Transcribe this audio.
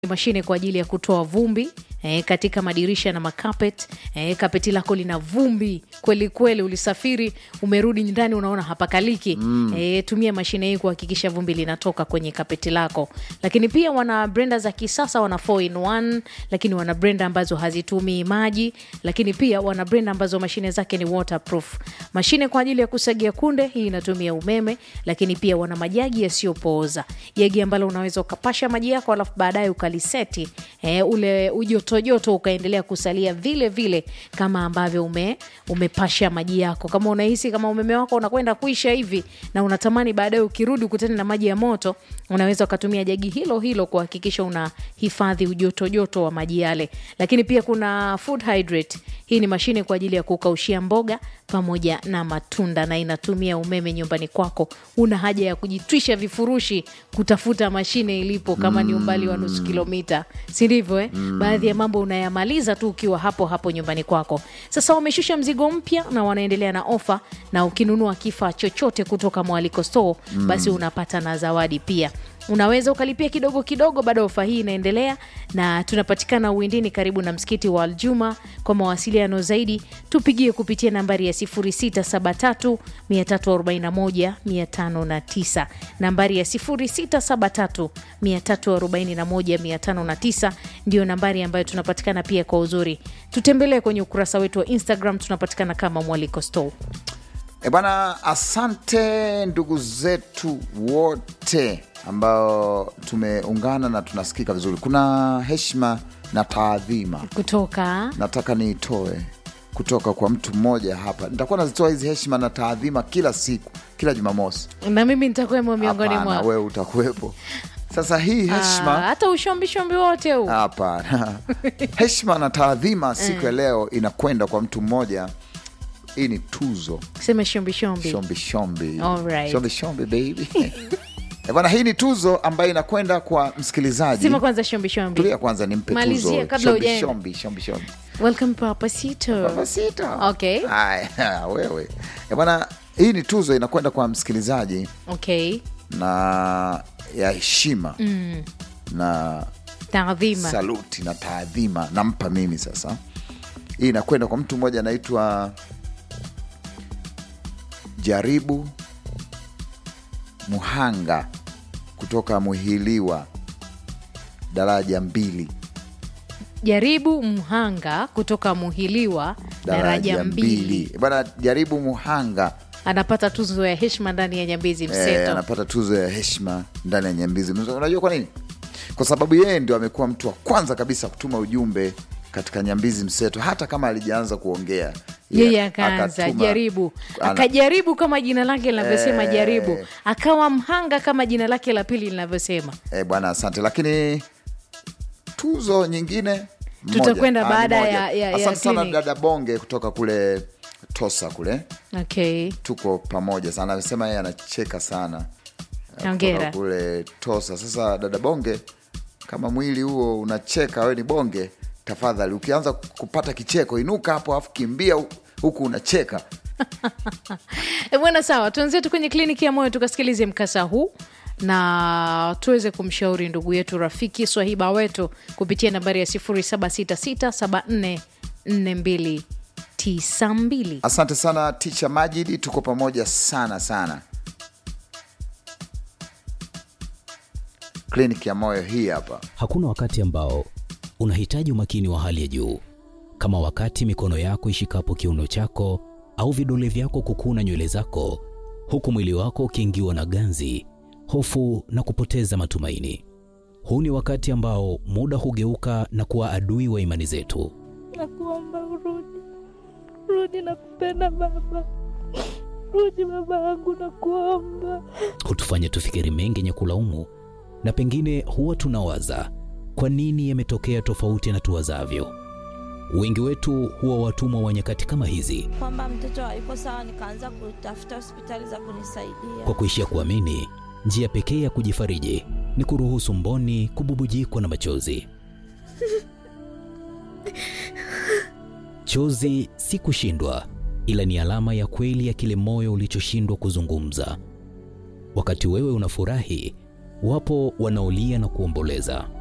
mashine kwa ajili ya kutoa vumbi eh, katika madirisha na makapet eh, kapeti lako lina vumbi kweli kweli, ulisafiri umerudi ndani unaona hapakaliki mm. eh, tumia mashine hii kuhakikisha vumbi linatoka kwenye kapeti lako. Lakini pia wana brenda za kisasa, wana 4 in 1, lakini wana brenda ambazo hazitumii maji, lakini pia wana brenda ambazo mashine zake ni waterproof. Mashine kwa ajili ya kusagia kunde, hii inatumia umeme, lakini pia wana majagi yasiyopooza, jagi ambalo unaweza ukapasha maji yako alafu baadaye ukaliseti eh, ule ujotojoto ukaendelea kusalia vile vile kama ambavyo ume, umepasha maji yako. Kama unahisi kama umeme wako unakwenda kuisha hivi na unatamani baadaye ukirudi ukutane na maji ya moto, unaweza ukatumia jagi hilo hilo kuhakikisha unahifadhi ujotojoto wa maji yale. Lakini pia kuna food hydrate. Hii ni mashine kwa ajili ya kukaushia mboga pamoja na matunda na inatumia umeme nyumbani kwako. Una haja ya kujitwisha vifurushi kutafuta mashine ilipo, kama ni umbali wa nusu kilomita, si ndivyo eh? Baadhi ya mambo unayamaliza tu ukiwa hapo hapo nyumbani kwako. Sasa wameshusha mzigo mpya na wanaendelea na ofa, na ukinunua kifaa chochote kutoka Mwaliko Store basi unapata na zawadi pia unaweza ukalipia kidogo kidogo, bado ofa hii inaendelea, na tunapatikana Uwindini karibu na msikiti wa Aljuma. Kwa mawasiliano zaidi tupigie kupitia nambari ya 0673 341 509, nambari ya 0673 341 509 ndiyo nambari ambayo tunapatikana pia. Kwa uzuri, tutembelee kwenye ukurasa wetu wa Instagram, tunapatikana kama Mwaliko Store. E bwana, asante ndugu zetu wote ambao tumeungana na tunasikika vizuri. Kuna heshima na taadhima Kutoka nataka niitoe kutoka kwa mtu mmoja hapa. Nitakuwa nazitoa hizi heshima na taadhima kila siku, kila Jumamosi. na mimi nitakuwemo miongoni Hapana, mwao. wewe utakuwepo. Sasa hii Ah, heshima hata ushombishombi wote huu hapana, heshima na taadhima siku ya leo inakwenda kwa mtu mmoja. Hii ni tuzo sema shombishombi shombi shombi Alright. shombi shombi baby Eh, bwana, hii ni tuzo ambayo inakwenda kwa msikilizaji. sema kwanza shombishombi Tulia kwanza, nimpe Malizia tuzo. kabla Shombi, hujaenda. shombi, shombi, shombi. welcome papasito Papasito. Okay. Haya, wewe Eh, bwana, hii ni tuzo inakwenda kwa msikilizaji okay na ya heshima na taadhima saluti na taadhima nampa mimi sasa. Hii inakwenda kwa mtu mmoja anaitwa Jaribu Muhanga kutoka Muhiliwa, daraja mbili, jaribu mhanga kutoka muhiliwa daraja mbili bwana. Jaribu Muhanga anapata tuzo ya heshima ndani ya nyambizi eh, mseto anapata tuzo ya heshima ndani ya Nyambizi. Unajua kwa nini? Kwa sababu yeye ndio amekuwa mtu wa kwanza kabisa kutuma ujumbe katika Nyambizi Mseto, hata kama alijaanza kuongea yeye akaanza akatuma- jaribu ana- akajaribu kama jina lake linavyosema Eh. jaribu akawa mhanga kama jina lake la pili linavyosema Eh, bwana asante, lakini tuzo nyingine moja. Tutakwenda Ah, baada ni moja. ya- ya- ya asante sana clinic. dada Bonge kutoka kule Tosa kule, okay tuko pamoja sana. Amesema yeye anacheka sana eh, Hongera. kutoka kule Tosa. Sasa dada Bonge, kama mwili huo unacheka, we ni bonge, tafadhali ukianza kupata kicheko inuka hapo, afu kimbia hu- huku unacheka. E bwana, sawa, tuanzie tu kwenye kliniki ya moyo tukasikilize mkasa huu na tuweze kumshauri ndugu yetu rafiki swahiba wetu kupitia nambari ya 0766744292. Asante sana Ticha Majidi, tuko pamoja sana sana. Kliniki ya moyo hii hapa. Hakuna wakati ambao unahitaji umakini wa hali ya juu kama wakati mikono yako ishikapo kiuno chako au vidole vyako kukuna nywele zako, huku mwili wako ukiingiwa na ganzi, hofu na kupoteza matumaini. Huu ni wakati ambao muda hugeuka na kuwa adui wa imani zetu. Nakuomba urudi, rudi, nakupenda baba, rudi baba yangu, nakuomba. hutufanya tufikiri mengi yenye kulaumu, na pengine huwa tunawaza kwa nini yametokea tofauti na tuwazavyo. Wengi wetu huwa watumwa wa nyakati kama hizi, Kwamba mtoto hayuko sawa, nikaanza kutafuta hospitali za kunisaidia. kwa kuishia kuamini njia pekee ya kujifariji ni kuruhusu mboni kububujikwa na machozi. Chozi si kushindwa, ila ni alama ya kweli ya kile moyo ulichoshindwa kuzungumza. Wakati wewe unafurahi, wapo wanaolia na kuomboleza.